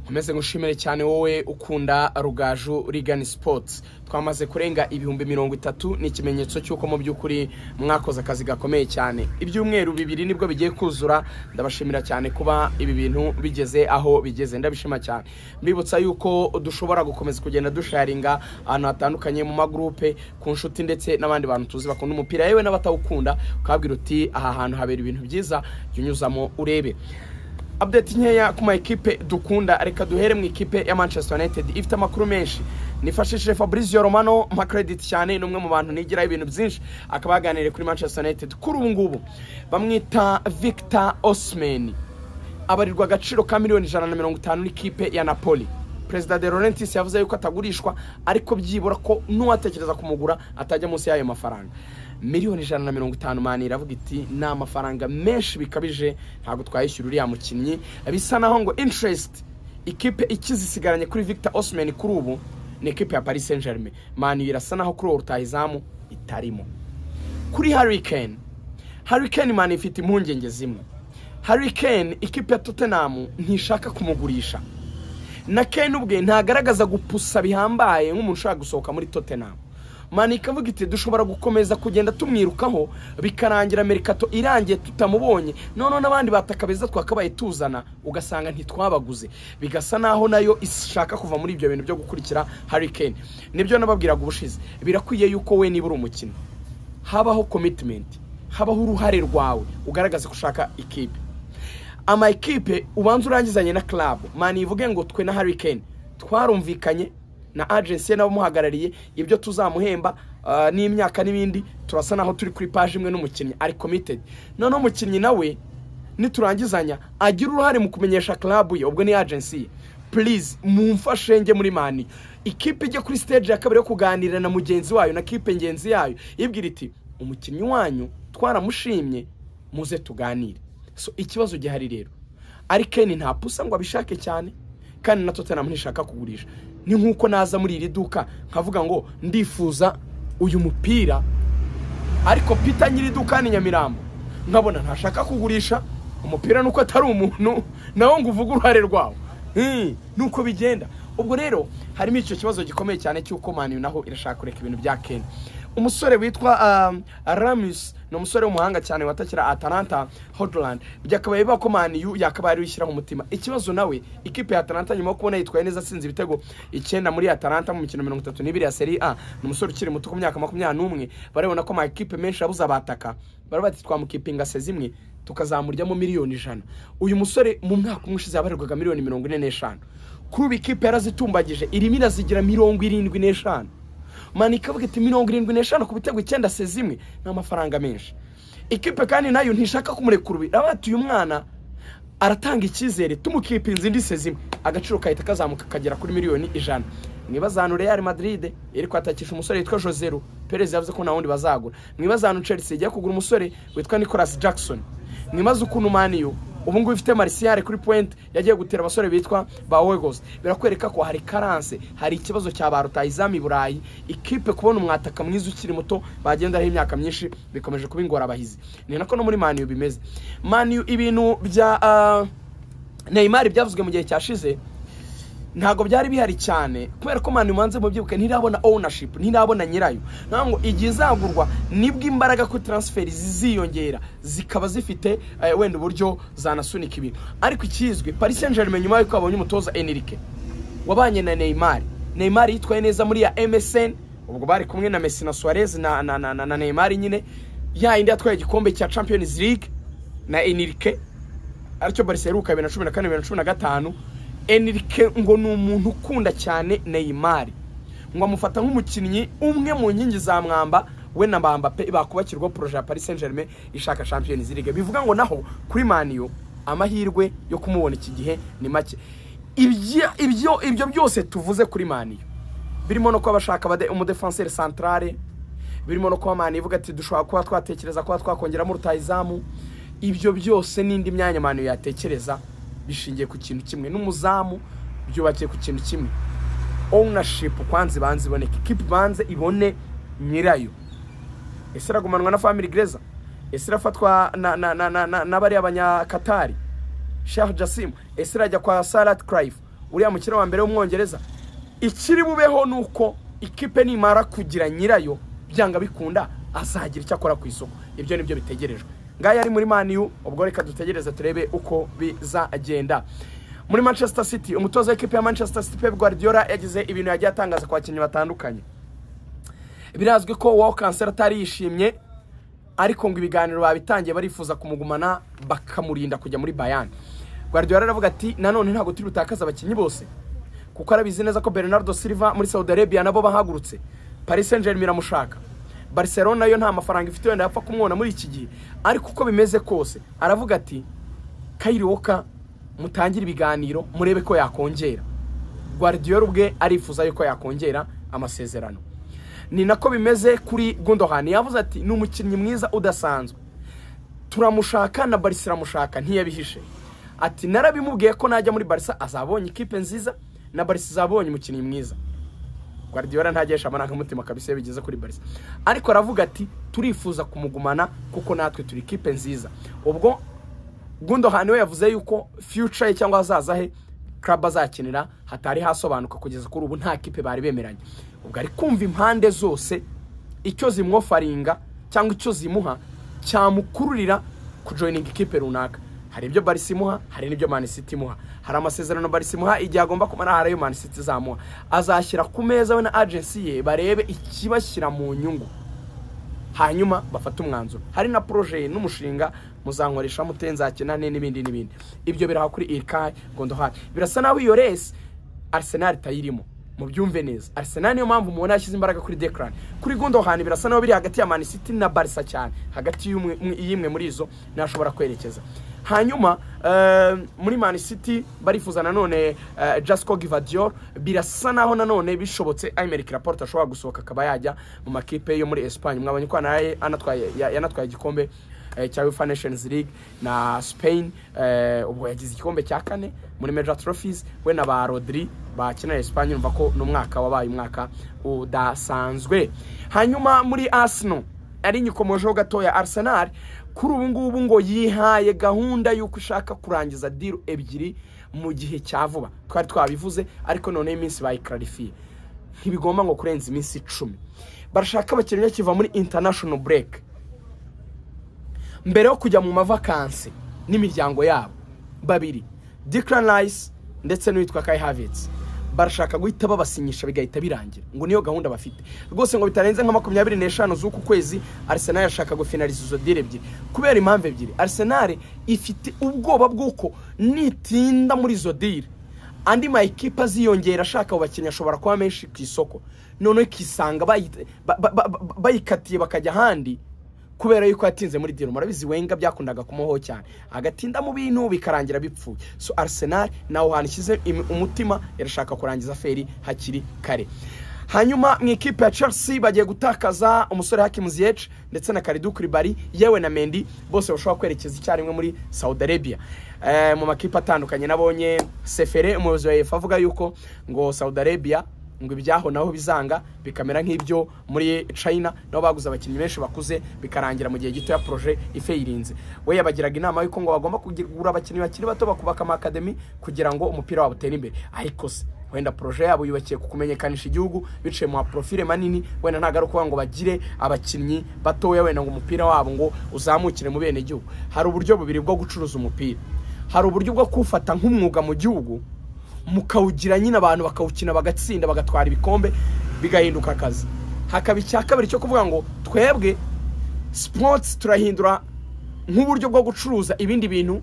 nkomeze ngushimire cyane wowe ukunda rugaju rigani sipotsi twamaze kurenga ibihumbi mirongo itatu ni ikimenyetso cy'uko mu by'ukuri mwakoze akazi gakomeye cyane ibyumweru bibiri nibwo bigiye kuzura ndabashimira cyane kuba ibi bintu bigeze aho bigeze ndabishima cyane mbibutsa yuko dushobora gukomeza kugenda dusharinga ahantu hatandukanye mu magurupe ku nshuti ndetse n'abandi bantu tuzi bakunda umupira yewe n'abatawukunda ukabwira uti aha hantu habera ibintu byiza jya unyuzamo urebe update nkeya ku ma ekipe dukunda reka duhere mu ikipe ya manchester united ifite amakuru menshi nifashishije fabrizio romano mpa credit cyane ni umwe mu bantu nigiraho ibintu byinshi akaba yaganiriye kuri manchester united kuri ubu ngubu bamwita victor osman abarirwa agaciro ka miliyoni ijana na mirongo itanu n'ikipe ya napoli perezida de laurentiis yavuze yuko atagurishwa ariko byibura ko n'uwatekereza kumugura atajya munsi y'ayo mafaranga miliyoni ijana na mirongo itanu mani iravuga iti ni amafaranga menshi bikabije ntabwo twayishyura uriya mukinnyi bisa naho ngo interest ikipe ikizisigaranye kuri victor osman kuri ubu ni ikipe ya paris saint germain mani irasa naho kuri ubu rutahizamu itarimo kuri hurricane hurricane mani ifite impungenge zimwe hurricane ikipe ya tottenham ntishaka kumugurisha na ken ubwe ntagaragaza gupusa bihambaye nk'umuntu ushaka gusohoka muri tottenham mani ikavuga iti dushobora gukomeza kugenda tumwirukaho bikarangira merikato irangiye tutamubonye noneho n'abandi bataka beza twakabaye tuzana ugasanga ntitwabaguze bigasa naho nayo ishaka kuva muri ibyo bintu byo gukurikira harikeni nibyo nababwiraga ubushize birakwiye yuko we niba uri umukino habaho komitimenti habaho uruhare rwawe ugaragaza ko ushaka ikipe ama ekipe ubanza urangizanye na karabu mani ivuge ngo twe na harikeni twarumvikanye na agency ye n'abamuhagarariye ibyo tuzamuhemba n'imyaka n'ibindi turasa naho turi kuri paji imwe n'umukinnyi ari komitedi noneho umukinnyi nawe niturangizanya agira uruhare mu kumenyesha karabu ye ubwo ni agency ye purize mumfashe njye muri mani ikipe ijya kuri siteje ya kabiri yo kuganira na mugenzi wayo na kipe ngenzi yayo ibwira iti umukinnyi wanyu twaramushimye muze tuganire so ikibazo gihari rero arikeni nta pusa ngo abishake cyane kandi na tottenham ntishaka kugurisha ni nk'uko naza muri iri duka nkavuga ngo ndifuza uyu mupira ariko pita nyiri duka ni nyamirambo nkabona ntashaka kugurisha umupira nuko atari umuntu nawe ngo uvuge uruhare rwawo nuko bigenda ubwo rero harimo icyo kibazo gikomeye cyane cy'uko mani naho irashaka kureka ibintu bya keni umusore witwa aramusi ni umusore w'umuhanga cyane watakira atalanta hodland byakabaye biba ko maniyu yakabaye ari wishyiraho umutima ikibazo nawe ikipe ya atalanta nyuma yo kubona yitwaye neza atsinze ibitego icyenda muri atalanta mu mikino mirongo itatu n'ibiri ya seri a ni umusore ukiri muto ku myaka makumyabiri n'umwe barabona ko amakipe menshi yabuze abataka bati twamukipinga se zimwe tukazamuryamo miliyoni ijana uyu musore mu mwaka umwe ushize yabarirwaga miliyoni mirongo ine n'eshanu kuri ubu ikipe yarazitumbagije irimo irazigira mirongo irindwi n'eshanu mani ikavuga iti mirongo irindwi n'eshanu ku bitego icyenda se zimwe ni amafaranga menshi ikipe kandi nayo ntishaka kumurekura urabona ati uyu mwana aratanga icyizere tumukipinze indi se zimwe agaciro kahita kazamuka kagera kuri miliyoni ijana mwibazanu real madrid iri kwatakisha umusore witwa joseru perez yavuze ko wundi bazagura mwibazanu chelsea igiye kugura umusore witwa nicolas jackson mwibaze ukuntu maniyo ubu ngubu ifite marisiyare kuri puwenti yagiye gutera abasore bitwa ba wegosi birakwereka ko hari karanse hari ikibazo cya ba rutayizamu i burayi ikipe kubona umwataka mwiza ukiri muto bagenderaho imyaka myinshi bikomeje kuba ingorabahizi ni nako no muri maniyu bimeze maniyu ibintu bya neyimari byavuzwe mu gihe cyashize ntabwo byari bihari cyane kubera ko mani umanze mu byibuke ntirabona owunashipu ntirabona nyirayo ntabwo ngo igihe izagurwa nibwo imbaraga kuri taransiferi ziziyongera zikaba zifite wenda uburyo zanasunika ibintu ariko ikizwi parisenjerime nyuma y'uko babonye umutoza enirike wabanye na neyimari neyimari yitwaye neza muri ya emeseni ubwo bari kumwe na mesi na suwarezi na neyimari nyine ya indi yatwaye igikombe cya champiyonizi ligue na enirike aricyo bariseruka bibiri na cumi na kane bibiri na cumi na gatanu enirike ngo ni umuntu ukunda cyane neyimari ngo amufata nk'umukinnyi umwe mu nkingi za mwamba we na mbambape bakubakirwa poroje ya paris saint germain ishaka champion ziriga bivuga ngo naho kuri maniyo amahirwe yo kumubona iki gihe ni make ibyo ibyo byose tuvuze kuri maniyo birimo no kuba bashaka umudefenseri santarare birimo no kuba mani ivuga ati dushobora kuba twatekereza kuba twakongeramo rutayizamu ibyo byose n'indi myanya maniyo yatekereza bishingiye ku kintu kimwe n'umuzamu byubakiye ku kintu kimwe owunashipu kwanza ibanza iboneke ikipe ibanza ibone nyirayo ese iragumanwa na famili gereza ese irafatwa n'abari abanyakatari shefu jasimu ese irajya kwa sarati karayifu uriya mukino wa mbere w'umwongereza ikiri bubeho ni uko ikipe nimara kugira nyirayo byanga bikunda azagira icyo akora ku isoko ibyo nibyo bitegerejwe ngaya ari muri maniyu ubwo reka dutegereze turebe uko bizagenda muri manchester city umutoza w'ikipe ya manchester city pep guardiola yagize ibintu yagiye atangaza ku bakinnyi batandukanye birazwi ko wowe kanseri atari yishimye ariko ngo ibiganiro babitangiye barifuza kumugumana bakamurinda kujya muri bayani guardiola aravuga ati nanone ntabwo turi butakaze abakinnyi bose kuko arabizi neza ko bernardo silva muri saudi arabia nabo bahagurutse paris saint germain iramushaka barcelona yo nta mafaranga ifite wenda yapfa kumwona muri iki gihe ariko uko bimeze kose aravuga ati kayiri woka mutangire ibiganiro murebe ko yakongera guardiola ubwe arifuza yuko yakongera amasezerano ni nako bimeze kuri gundohani yavuze ati ni umukinnyi mwiza udasanzwe turamushaka na barisa iramushaka ntiyabihishe ati narabimubwiye ko najya muri barisa azabonye ikipe nziza na barisa izabonye umukinnyi mwiza guardiola ntagesha amarangamutima kabisa iyo bigeze kuri barisa ariko aravuga ati turifuza kumugumana kuko natwe turi ikipe nziza ubwo gundohani we yavuze yuko future ye cyangwa azaza he club azakinira hatari hasobanuka kugeza kuri ubu nta kipe bari bemeranye ubwo ari kumva impande zose icyo zimwofaringa cyangwa icyo zimuha cyamukururira kujoyininga ikipe runaka hari ibyo barisi imuha hari n'ibyo manisiti imuha hari amasezerano barisi imuha igihe agomba kumara hari ayo manisiti izamuha azashyira ku meza we na agensi ye barebe ikibashyira mu nyungu hanyuma bafate umwanzuro hari na poroje n'umushinga muzankoresha mute nzakenane n'ibindi n'ibindi ibyo biraha kuri irikayi gondohari birasa naho iyo resi arisenali itayirimo mubyumve neza arisenali niyo mpamvu mubona yashyize imbaraga kuri dekarani kuri gondohani birasa naho biri hagati ya manisiti na barisa cyane hagati y'imwe muri izo nashobora kwerekeza hanyuma muri manisiti barifuza nanone jasco givadior birasa naho nanone bishobotse ayimeri raporte ashobora gusohoka akaba yajya mu makipe yo muri esipanye mwabonye ko yanatwaye igikombe cya wifa nations league na spain ubwo yagize igikombe cya kane muri major trophies we na ba rodiri bakinira esipanye urumva ko n'umwaka wabaye umwaka udasanzwe hanyuma muri asino ari inyikomojeho gatoya arsenal kuri ubu ngubu ngo yihaye gahunda y'uko ushaka kurangiza diru ebyiri mu gihe cya vuba twari twabivuze ariko noneho iminsi bayikararifiye ntibigomba ngo kurenza iminsi icumi barashaka abakinnyi kiva muri international break mbere yo kujya mu mavakansi n'imiryango yabo babiri dikarani rayisi ndetse n'uwitwa kayi havitsi barashaka guhita babasinyisha bigahita birangira ngo niyo gahunda bafite rwose ngo bitarenze nka makumyabiri n'eshanu z'uku kwezi arisenali yashaka gufinariza izo diri ebyiri kubera impamvu ebyiri arisenali ifite ubwoba bw'uko nitinda muri izo diri andi mayikipe aziyongera ashaka abo bakinnyi ashobora kuba menshi ku isoko noneho ikisanga bayikatiye bakajya ahandi kubera yuko yatinze muri diro murabizi wenga byakundaga kumuho cyane agatinda mu bintu bikarangira bipfuye so arsenal nawe hantu ishyize umutima irashaka kurangiza feri hakiri kare hanyuma mu ikipe ya chelsea bagiye gutakaza umusore hakimu ziyeci ndetse na karidu kuribari yewe na mendi bose bashobora kwerekeza icyarimwe muri saudi arabia mu makipe atandukanye nabonye sefere umuyobozi wa efa avuga yuko ngo saudi arabia ngo ibyaho naho bizanga bikamera nk'ibyo muri china nabo baguze abakinnyi benshi bakuze bikarangira mu gihe gito ya poroje ifayirinze we yabagiraga inama y'uko ngo bagomba kugura abakinnyi bakiri bato bakubaka amakademi kugira ngo umupira wabo utere imbere ariko se wenda poroje yabo yubakiye ku kumenyekanisha igihugu biciye mu maporofile manini wenda ntabwo ari ngo bagire abakinnyi batoya wenda ngo umupira wabo ngo uzamukire mu bene gihugu hari uburyo bubiri bwo gucuruza umupira hari uburyo bwo kuwufata nk'umwuga mu gihugu mukawugira nyine abantu bakawukina bagatsinda bagatwara ibikombe bigahinduka akazi hakaba icya kabiri cyo kuvuga ngo twebwe sipotsi turahindura nk'uburyo bwo gucuruza ibindi bintu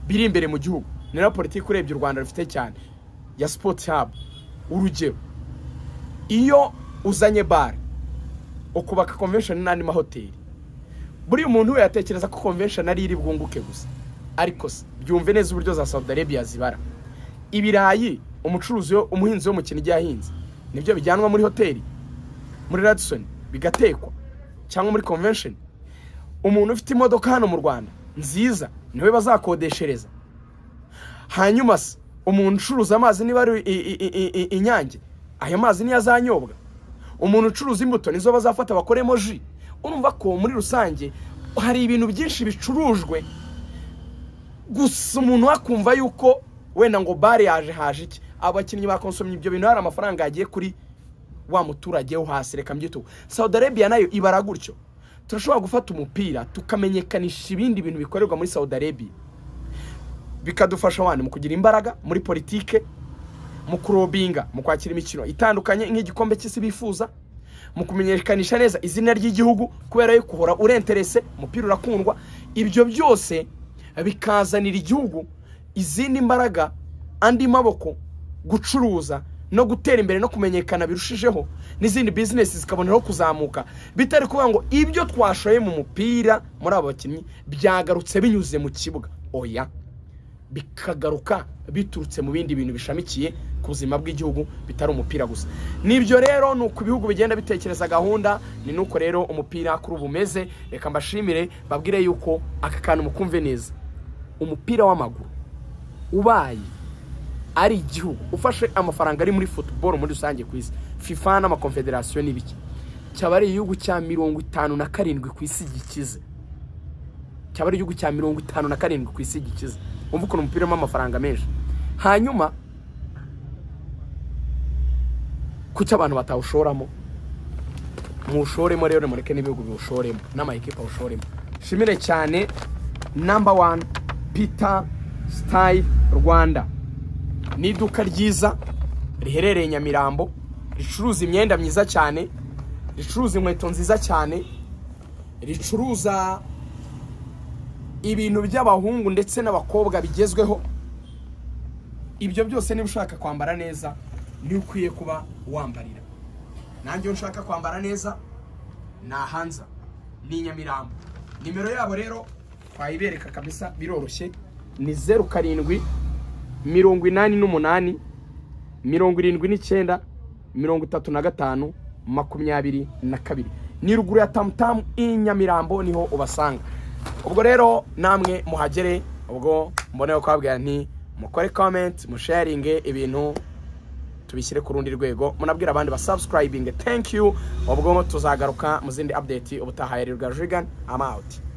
biri imbere mu gihugu ni na politiki urebye u rwanda rufite cyane ya sipotsi habu urugero iyo uzanye bare ukubaka konvesheni n'andi mahoteli buriya umuntu we yatekereza ko konvesheni ari iri bwunguke gusa ariko se byumve neza uburyo za saudi arabia zibara ibirayi umucuruzi umuhinzi wo mu kintu igihe ahinze nibyo bijyanwa muri hoteli muri radisoni bigatekwa cyangwa muri konvensheni umuntu ufite imodoka hano mu rwanda nziza niwe bazakodeshereza hanyuma se umuntu ucuruza amazi niba ari inyange ayo mazi niyo azanyobwa umuntu ucuruza imbuto nizo bazafata bakoremo ji urumva ko muri rusange hari ibintu byinshi bicurujwe gusa umuntu akumva yuko wenda ngo bare yaje haje iki abakinnyi bakonsomye ibyo bintu hari amafaranga yagiye kuri wa muturage wo hasi reka mbyite uko saudi arabia nayo ibara gutyo turashobora gufata umupira tukamenyekanisha ibindi bintu bikorerwa muri saudi arabia bikadufasha wani mu kugira imbaraga muri politike mu kurobinga mu kwakira imikino itandukanye nk'igikombe cy'isi bifuza mu kumenyekanisha neza izina ry'igihugu kubera yuko uhora urenterese umupira urakundwa ibyo byose bikazanira igihugu izindi mbaraga andi maboko gucuruza no gutera imbere no kumenyekana birushijeho n'izindi bizinesi zikaboneraho kuzamuka bitari kuvuga ngo ibyo twashoye mu mupira muri aba bakinnyi byagarutse binyuze mu kibuga oya bikagaruka biturutse mu bindi bintu bishamikiye ku buzima bw'igihugu bitari umupira gusa nibyo rero ni uko ibihugu bigenda bitekereza gahunda ni nuko rero umupira kuri ubu umeze reka mbashimire babwire yuko aka kantu mukumve neza umupira w'amaguru ubaye ari igihugu ufashe amafaranga ari muri futuboro muri rusange ku isi fifa n'amakonfederasiyo n'ibiki cyaba ari igihugu cya mirongo itanu na karindwi ku isi gikize cyaba ari igihugu cya mirongo itanu na karindwi ku isi gikize wumva ukuntu umupira urimo amafaranga menshi hanyuma kuki abantu batawushoramo muwushoremo rero mureke n'ibihugu biwushoremo n'amayikipe awushoremo shimire cyane namba wani pita sitayi rwanda ni iduka ryiza riherereye nyamirambo ricuruza imyenda myiza cyane ricuruza inkweto nziza cyane ricuruza ibintu by'abahungu ndetse n'abakobwa bigezweho ibyo byose niba ushaka kwambara neza niyo ukwiye kuba wambarira nanjye iyo nshaka kwambara neza ni ahanza ni nyamirambo nimero yabo rero twayibereka kabisa biroroshye ni zeru karindwi mirongo inani n'umunani mirongo irindwi n'icyenda mirongo itatu na gatanu makumyabiri na kabiri ni ruguru ya tamutamu i nyamirambo niho ubasanga ubwo rero namwe muhagere ubwo mbone kubabwira nti mukore komenti musharinge ibintu tubishyire ku rundi rwego munabwira abandi basabusikarayibinge tenki yu ubwo tuzagaruka mu zindi apudeti ubutaha ya rugajigani amawuti